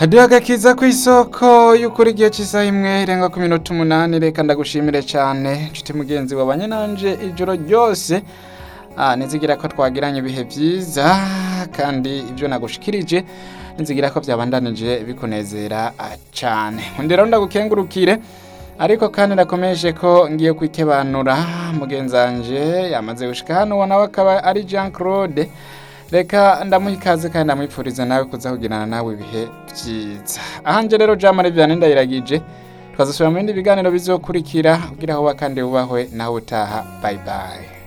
hadiho agakiza ku isoko y'ukuri igihe cy'isaha imwe irenga ku minota umunani reka ndagushimire cyane nshuti mugenzi wabanye nanje ijoro ryose Ah, nizigira ko twagiranye ibihe byiza kandi ibyo nagushikirije nizigira ko byabandanije bikunezera ah, cyane undi rero ndagukengurukire ariko kandi ndakomeje ko ngiye kwikebanura mugenzanje yamaze gushika hano uwo nawe akaba ari Jean Claude reka ndamuha ikaze kandi ndamwipfuriza nawe kuza kugirana nawe ibihe byiza ahanje rero Jean Marie Vianney ndayiragije twazasubira mu bindi biganiro bizokurikira kugira aho kandi wubahwe nawe utaha bye bye